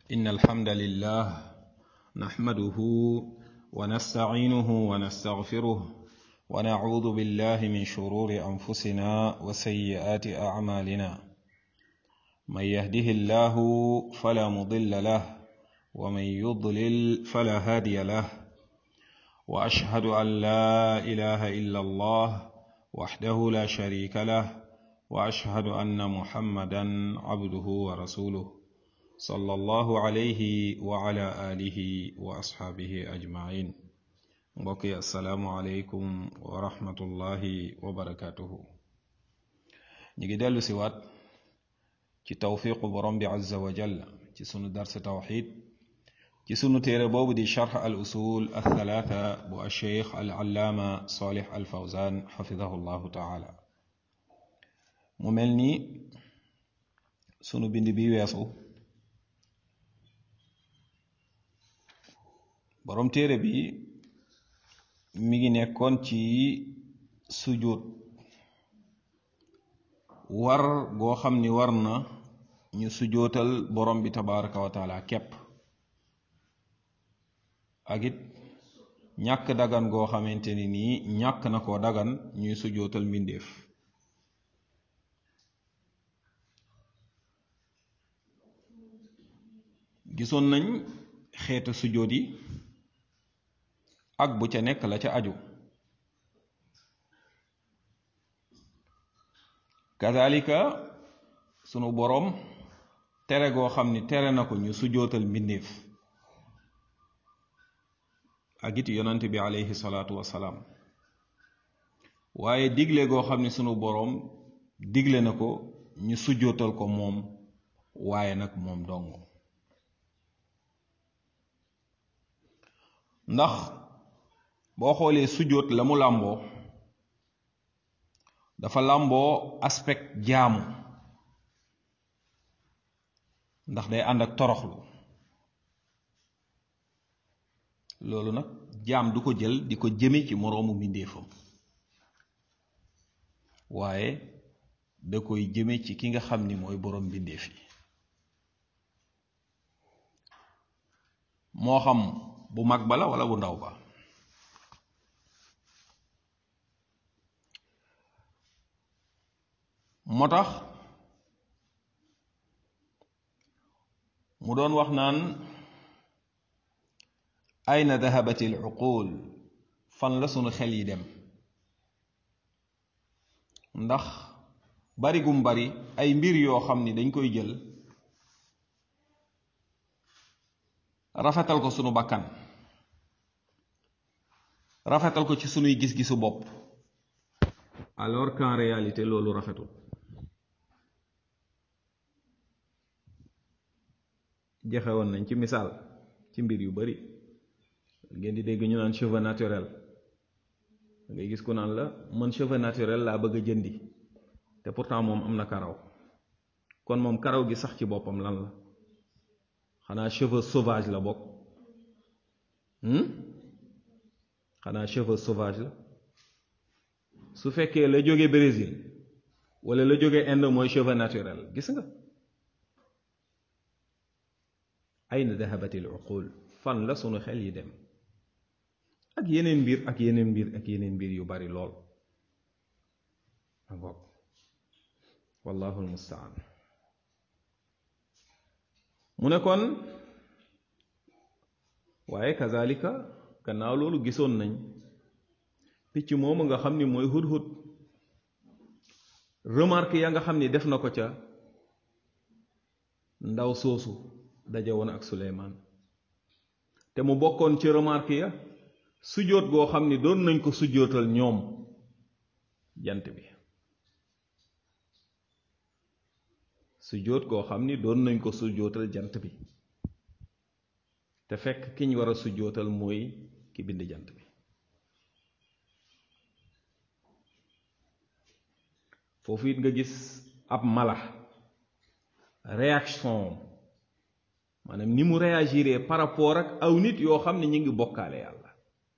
إن الحمد لله نحمده ونستعينه ونستغفره ونعوذ بالله من شرور أنفسنا وسيئات أعمالنا من يهده الله فلا مضل له ومن يضلل فلا هادي له وأشهد أن لا إله إلا الله وحده لا شريك له وأشهد أن محمدا عبده ورسوله صلى الله عليه وعلى آله وأصحابه أجمعين mbokki asalaamualeykum wa rahmatullahi wa barakatuhu ñu ngi dellu si waat ci tawfiqu borom bi azza wa jalla ci sunu dars tawxid ci sunu téere boobu di charx al usul althalatha bu alcheikh al allaama salih al fawzan xafidahu llahu taala mu mel ni sunu bind bi weesu borom téere bi mi ngi nekkoon ci sujud war goo xam ni war na ñu sujootal borom bi tabaraka wa taala képp ak it ñàkk dagan goo xamante ni nii ñàkk na koo dagan ñuy sujootal mbindeef gisoon nañ xeetu sujoot yi ak bu ca nekk la ca aju kazalika sunu boroom tere goo xam ni tere na ko ñu sujootal mbindeef ak it yonant bi aleyhi salaatu wasalaam waaye digle goo xam ni sunu boroom digle na ko ñu sujootal ko moom waaye nag moom dong ndax boo xoolee sujjóot la mu làmboo dafa làmboo aspect jaamu ndax day ànd ak toroxlu loolu nag jaam du ko jël di ko jëme ci moroomu mbindéefam waaye da koy jëme ci ki nga xam ni mooy boroom mbindéef yi moo xam bu mag ba la walla bu ndaw ba moo tax mu doon wax naan ayna dahabat al uqul fan la sunu xel yi dem ndax bari gum bari ay mbir yoo xam ni dañ koy jël rafetal ko sunu bakkan rafetal ko ci sunuy gis-gisu bopp alors qu'en réalité loolu rafetul joxe woon nañ ci misaal ci mbir yu bari ngeen di dégg ñu naan cheveux naturel da ngay gis ku naan la man cheveux naturel laa bëgg a jëndi te pourtant moom am na karaw kon moom karaw gi sax ci boppam lan la xanaa cheveux sauvage la bokk xanaa cheveux sauvage la su fekkee la jóge Brésil wala la jóge Inde mooy cheveux naturel gis nga ayna dahabatil uqul fan la sunu xel yi dem ak yeneen mbir ak yeneen mbir ak yeneen mbir yu bari lool bokk wallahu almustaan mu ne kon waaye kazalika gannaaw loolu gisoon nañ picc moomu nga xam ni mooy hudhud remarque ya nga xam ni def na ko ca ndaw soosu daje woon ak Suleymaan te mu bokkoon ci remarque ya sujjóot goo xam ni doon nañ ko sujjóotal ñoom jant bi sujjóot goo xam ni doon nañ ko sujjóotal jant bi te fekk ki ñu war a sujjóotal mooy ki bind jant bi foofu it nga gis ab mala réaction maanaam ni mu réagiré par rapport ak aw nit yoo xam ne ñu ngi bokkaale yàlla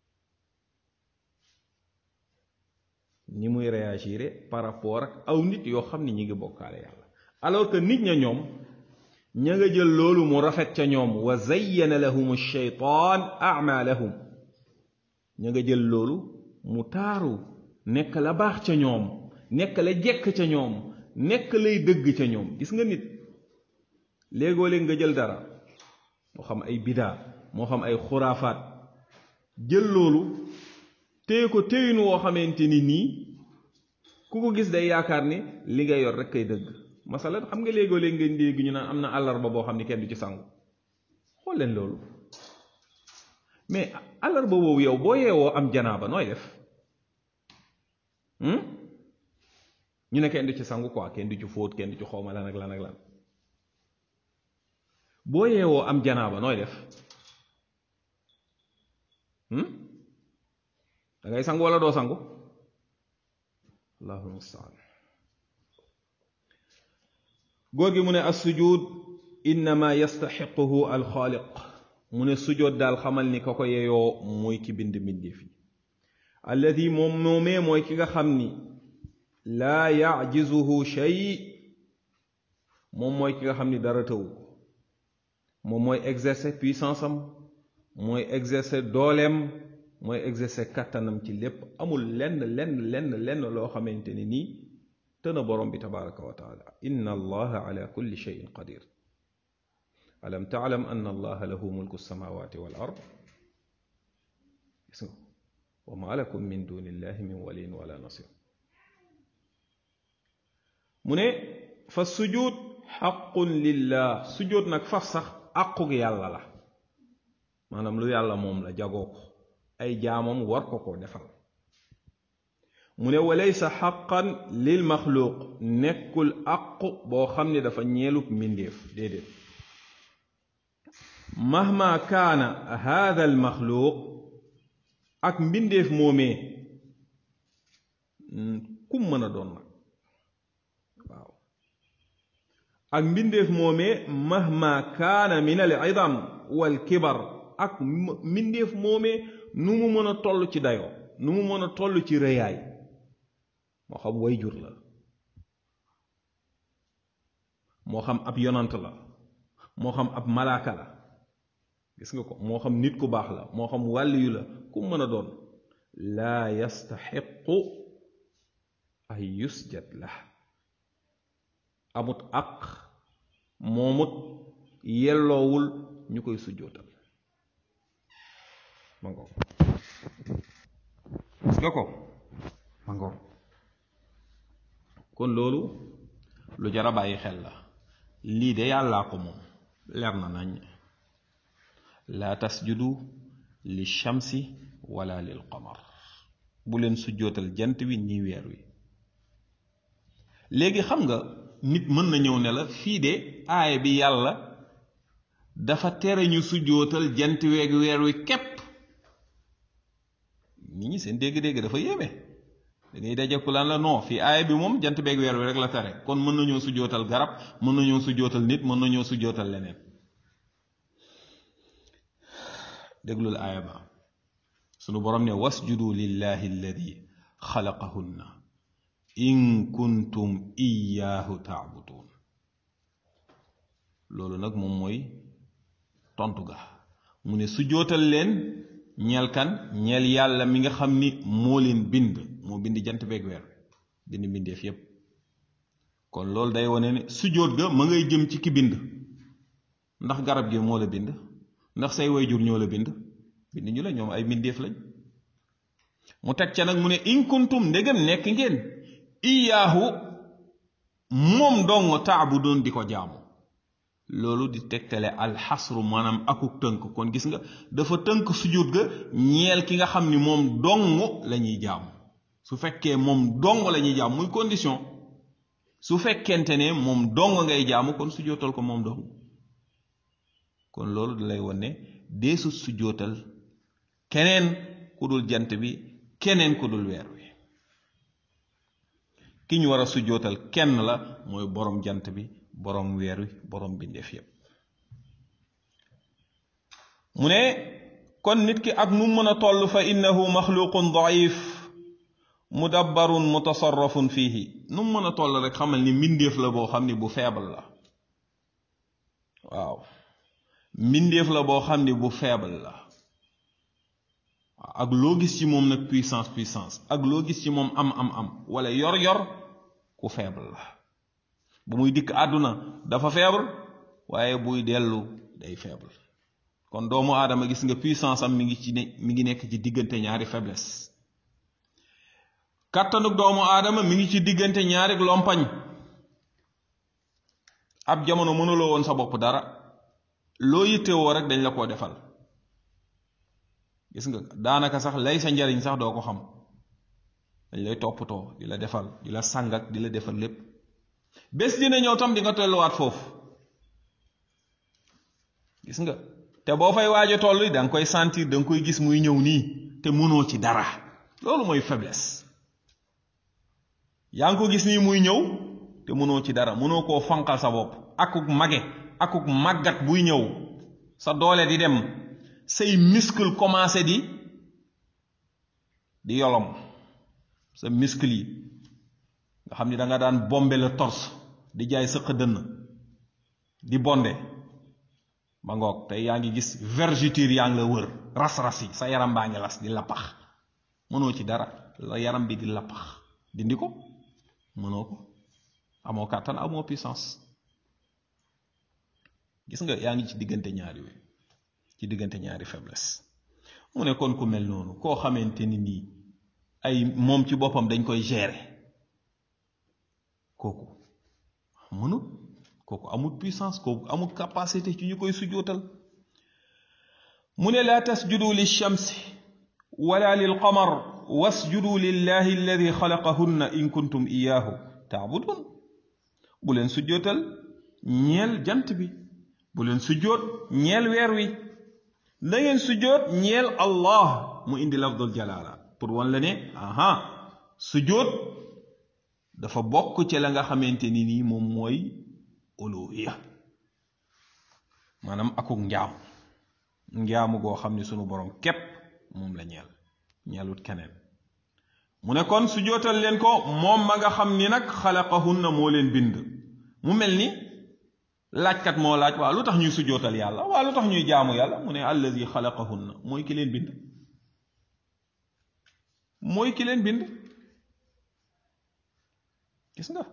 ni muy réagiré par rapport ak aw nit yoo xam ne ñu ngi bokkaale yàlla alors que nit ña ñoom ña nga jël loolu mu rafet ca ñoom wa zayyana lahum shaytaan amalahum ña nga jël loolu mu taaru nekk la baax ca ñoom nekk la jekk ca ñoom nekk lay dëgg ca ñoom gis nga nit léegoo léeg nga jël dara moo xam ay bidaa moo xam ay xuraafaat jël loolu téye ko téyinu woo xamante ni nii ku ko gis day yaakaar ni li nga yor rek kay dëgg masalan xam nga léegoo léeg ngeen dégg ñu naan am na àllarba boo xam ni kenn du ci sangu xool leen loolu mais àllarba boobu yow boo yeewoo am janaaba nooy def ñu ne kenn du ci sangu quoi kenn du ci fóot kenn du ci xawma lan ak lan ak lan boo yeewoo am janaaba nooy def da ngay sangu wala doo sangu allahul mustaan góor gi mu ne assujud innama yastaxiquhu alxaaliq mu ne sujoot daal xamal ni ka ko yeyoo mooy ki bind mbindeef yi alladi moom moomee mooy ki nga xam ni laa yajizuhu shay moom mooy ki nga xam ni dara tëwu moom mooy exercer puissance am mooy exercer dooleem mooy exercer kàttanam ci lépp amul lenn lenn lenn lenn loo xamante ni nii tëna borom bi tabaraka wa taala inna allaha ala kulli cheyin qadir alam taalam an allaha lahu mulku samawati wal ard gis nga wa ma lakum min duni illahi min waliyin wala nasir mu ne fa sujud xaqun lillah sujud nag faf sax aqug yàlla la maanaam lu yàlla moom la jagoo ko ay jaamam war ko ko defal mu ne walaysa xaqan lil maxluuq nekkul aqu boo xam ne dafa ñeelub mbindéef déedéet mahma kaana hada al maxluuq ak mbindéef moomee kum mën a doon nag waaw ak mbindéef moomee mahma kaana min al idam wal kibar ak mbindéef moomee nu mu mën a toll ci dayoo nu mu mën a toll ci rëyaay moo xam way jur la moo xam ab yonant la moo xam ab malaaka la gis nga ko moo xam nit ku baax la moo xam wàlliyu la ku mën a doon laa yastaxiqu ay yusjad la amut aq moomut yelloowul ñu koy sujjootal ma ngoog gis nga ko ma ngoog kon loolu lu jara bàyyi xel la lii de yàllaa ko moom leer na nañ laa tasjudu li shamsi wala lil qamar bu leen sujjootal jant wi ni weer wi léegi xam nga nit mën na ñëw ne la fii de aaya bi yàlla dafa tere ñu sujjootal jant weeg weer wi képp nit ñi seen dégg-dégg dafa yéeme da ngay dajeku lan la non fii aaya bi moom jant beeg weer wi rek la tere kon mën nañoo sujjootal garab mën nañoo sujjootal nit mën nañoo sujjootal leneen déglul aaya ba sunu borom ne wasjudu lillahi alladi xalaqahunna in kuntum iyaahu taabudun loolu nag moom mooy tontu ga mu ne sujjootal leen ñeel kan ñeel yàlla mi nga xam ni moo leen bind moo bind jant beeg weer bind mbindeef yépp kon loolu day wane ne sujjóot ga ma ngay jëm ci ki bind ndax garab gi moo la bind ndax say wayjur ñoo la bind bind ñu la ñoom ay mbindeef lañ mu teg ca nag mu ne in kuntum ndegam nekk ngeen iyaahu moom dong taabudoon di ko jaamu loolu di tegtale alxasru maanaam akuk tënk kon gis nga dafa tënk sujud ga ñeel ki nga xam ni moom dong la ñuy jaamu su fekkee moom dong la ñuy jaamu muy condition su fekkente ne moom dong ngay jaamu kon sujootal ko moom dong kon loolu da lay wane deesu sujootal keneen ku dul jant bi keneen ku dul weer wi ki ñu war a sujootal kenn la mooy borom jant bi borom weer wi borom bindeef yépp mu ne kon nit ki ak nu mën a toll fa innahu maxluqun daif mudabbarun mutasarrafun fihi nu mën a toll rek xamal ni mbindeef la boo xam ni bu faible la waaw mbindeef la boo xam ne bu faible la ak loo gis ci moom nag puissance puissance ak loo gis ci moom am am am wala yor yor ku faible la bu muy dikk àdduna dafa faible waaye buy dellu day faible kon doomu aadama gis nga puissance am mi ngi ci ne mi ngi nekk ci diggante ñaari faiblesse kàttanuk doomu aadama mi ngi ci diggante ñaari lompañ ab jamono mënuloo woon sa bopp dara loo yittewoo rek dañ la koo defal gis nga daanaka sax lay sa njariñ sax doo ko xam dañ lay toppatoo di la defal di la sàngak di la defal lépp bés dina ñëw tam di nga tolluwaat foofu gis nga te boo fay waaje toll da nga koy sentir da nga koy gis muy ñëw nii te mënoo ci dara loolu mooy faiblesse yaa ngi ko gis nii muy ñëw te mënoo ci dara mënoo koo fanqal sa bopp akuk mage akuk màggat buy ñëw sa doole di dem say muscle commencé di di yolom sa muscle yi nga xam ni da nga daan bombe le torse di jaay sëq dënn di bonde ba ngoog tey yaa ngi gis vergeture yaa ngi la wër ras-ras yi sa yaram baa ngi las di lappax mënoo ci dara la yaram bi di lappax dindi ko mënoo ko amoo kàttan amoo puissance gis nga yaa ngi ci diggante ñaari yooyu ci diggante ñaari faiblesse mu ne kon ku mel noonu koo xamante ni nii ay moom ci boppam dañ koy gérer kooku mënut kooku amul puissance kooku amul capacité ci ñu koy sujootal mu ne laa tasjudu lilchamsi wala lilqamar wasjudu lillahi alladi xalaqahunna in kuntum iyaahu taabudun bu leen sujootal ñeel jant bi bu leen sujjoot ñeel weer wi na ngeen sujjoot ñeel allah mu indi lafdul jalaala pour wan la ne aha sujjoot dafa bokk ci la nga xamante ni nii moom mooy uluhiya maanaam akuk njaamu njaamu goo xam ni sunu borom képp moom la ñeel ñeelut keneen mu ne kon sujjootal leen ko moom ma nga xam ni nag xalaqahunna moo leen bind mu mel ni laajkat moo laaj waaw lu tax ñuy sujjootal yàlla waaw lu tax ñuy jaamu yàlla mu ne allazi xalaqahunna mooy ki leen bind mooy ki leen bind gis nga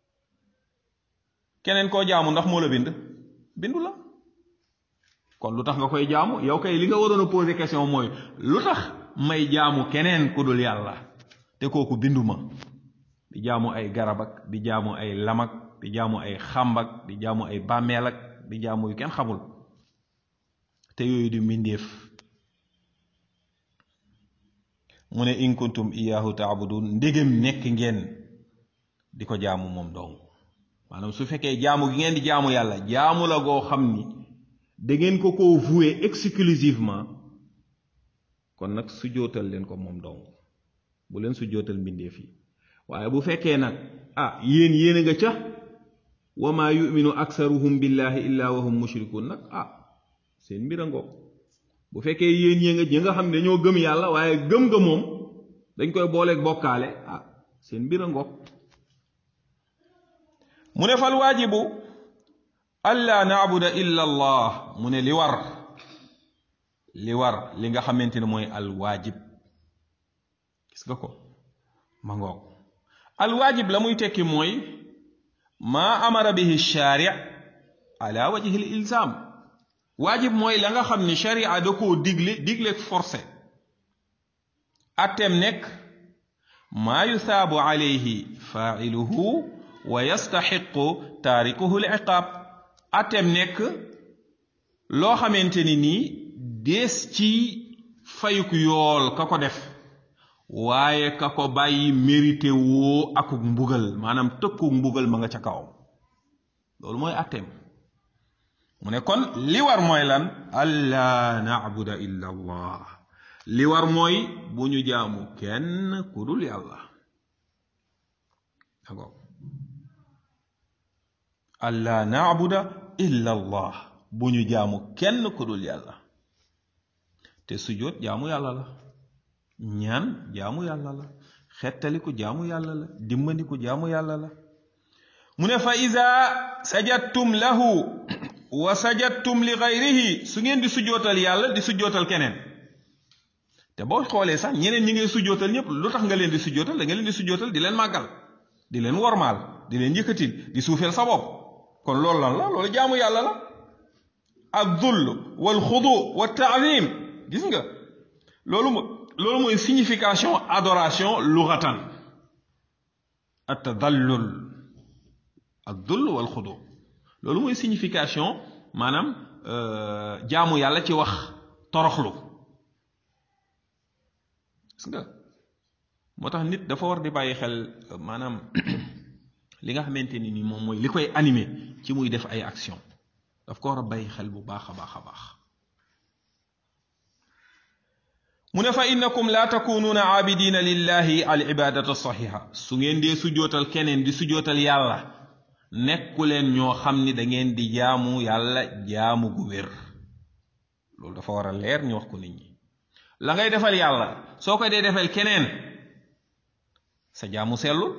keneen koo jaamu ndax moo la bind bindu la kon lu tax nga koy jaamu yow kay li nga waroon a poser question mooy lu tax may jaamu keneen ku dul yàlla te kooku bindu ma di jaamu ay garab ak di jaamu ay lamak di jaamu ay xàmbak di jaamu ay bàmmeel ak di jaamu yu kenn xamul te yooyu di mbindeef mu ne in kuntum iyaahu taabudun ndégam nekk ngeen di ko jaamu moom dong maanaam su fekkee jaamu gi ngeen di jaamu yàlla jaamu la goo xam ni da ngeen ko koo voué exclusivement kon nag su jootal leen ko moom dong bu leen su jootal mbindeef yi waaye bu fekkee nag ah yéen yéen a nga ca wa maa yuminu aksaruhum billahi illa wa hum mushrikun nag ah seen mbir a ngoog bu fekkee yéen yéen nga ñi nga xam ne dañoo gëm yàlla waaye gëm nga moom dañ koy booleeg bokkaale ah seen mbir a ngoog mu ne fal waajibu alla naabuda illa allah mu ne li war li war li nga xamante ne mooy al waajib gis nga ko ma ngoog al waajib la muy tekki mooy maa amara bihi shaari ala wajhi l ilzam waajib mooy la nga xam ni sharia da koo digle digle forcé atteem nekk maa yusaabu alayhi faailuhu wa yastaxiqu taarikuhu l iqaab atteem nekk loo xamante ni nii dees ci fayuk yool ka ko def waaye ka ko bàyyi mérité woo akuk mbugal maanaam tëkkuk mbugal ma nga ca kawam loolu mooy atteem mu ne kon li war mooy lan allaa naabuda illa allah li war mooy bu ñu jaamu kenn ku dul yàlla d'accord allaa naabuda illa allah bu ñu jaamu kenn ku dul yàlla te sujjóot jaamu yàlla la ñaan jaamu yàlla la xettaliku jaamu yàlla la dimbandiku jaamu yàlla la mu ne fa ida sajadtum lahu wa sajadtum li gayrihi su ngeen di sujjootal yàlla di sujjootal keneen te boo xoolee sax ñeneen ñi ngay sujjootal ñëpp lu tax nga leen di sujjootal da nga leen di sujjootal di leen màggal di leen wormaal di leen yëkkatil di suufeel sa bopp kon loolu lan la loolu jaamu yàlla la ak dull wal xudu wa taalim gis nga loolu mo loolu mooy signification adoration lughatan at tadallul ak dull wal xudu loolu mooy signification maanaam jaamu yàlla ci wax toroxlu gis nga moo tax nit dafa war di bàyyi xel maanaam li nga xamante ni ni moom mooy li koy animé ci muy def ay action daf ko war a bàyyi xel bu baax a baax a baax mu ne fa innakum la takunuuna aabidina lillahi al ibadata saxiha su ngeen dee sujootal keneen di sujootal yàlla nekku leen ñoo xam ni da ngeen di jaamu yàlla jaamu gu wér loolu dafa war a leer ñu wax ko nit ñi la ngay defal yàlla soo ko dee defal keneen sa jaamu sellul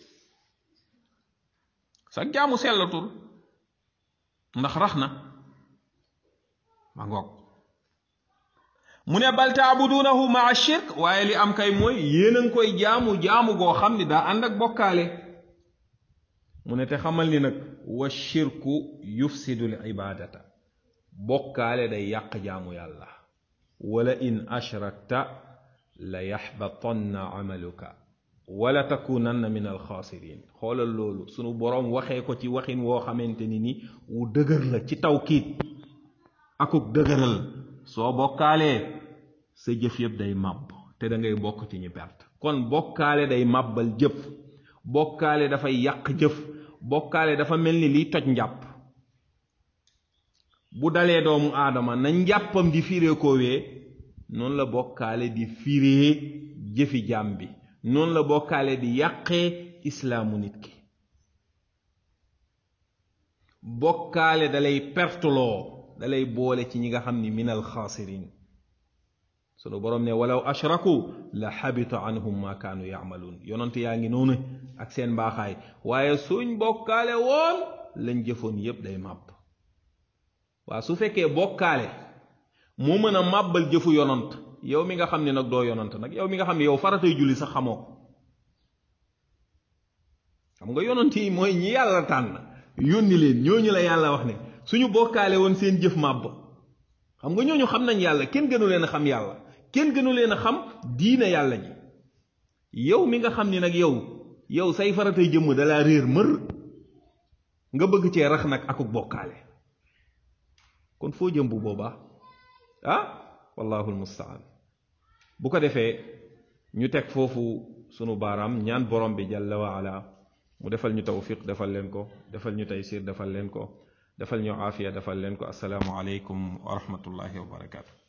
sa jaamu sellatul ndax rax na ma ngoog mu ne bal taabuduunahu maa shirk waaye li am kay mooy yéen a ngi koy jaamu jaamu goo xam ni daa ànd ak bokkaale mu ne te xamal ni nag wa shirku yufsidul ibadata bokkaale day yàq jaamu yàlla wala in ashrakta la yaxbatanna amaluka wala takunanna min alxaasirin xoolal loolu sunu boroom waxee ko ci waxin woo xamante ni ni wu dëgër la ci tawkiit akuk dëgëral soo bokkaalee sa jëf yëpp day màbb te da ngay bokk ci ñi perte kon bokkaale day màbbal jëf bokkaale dafay yàq jëf bokkaale dafa mel ni liy toj njàpp bu dalee doomu aadama na njàppam di firee koowee noonu la bokkaale di firee jëfi jaam bi noonu la bokkaale di yàqee islaamu nit ki bokkaale dalay perteloo dalay boole ci ñi nga xam ni min alxaasirin sunu boroom ne walaw ashraku la xabita anhum ma kaanu yaamaluun yonent yaa ngi noonu ak seen mbaaxaay waaye suñ bokkaale woon lañ jëfoon yépp day màbb waa su fekkee bokkaale moo mën a màbbal jëfu yonant yow mi nga xam ne nag doo yonant nag yow mi nga xam ne yow faratay julli sax xamoo ko xam nga yonant yi mooy ñi yàlla tànn yónni leen ñooñu la yàlla wax ne suñu bokkaale woon seen jëf màbb xam nga ñooñu xam nañ yàlla kenn gënu leen a xam yàlla kenn gënu leen a xam diina yàlla ji yow mi nga xam ni nag yow yow say faratay jëmm dalaa réer mër nga bëgg cee rax nag akuk bokkaale kon foo jëm bu boobaa ah wallahu almustaan bu ko defee ñu teg foofu sunu baaraam ñaan borom bi jalla wa ala mu defal ñu tawfiq defal leen ko defal ñu taysir defal leen ko defal ñu aafiya defal leen ko asalaamu aleykum wa rahmatullahi wa barakaatu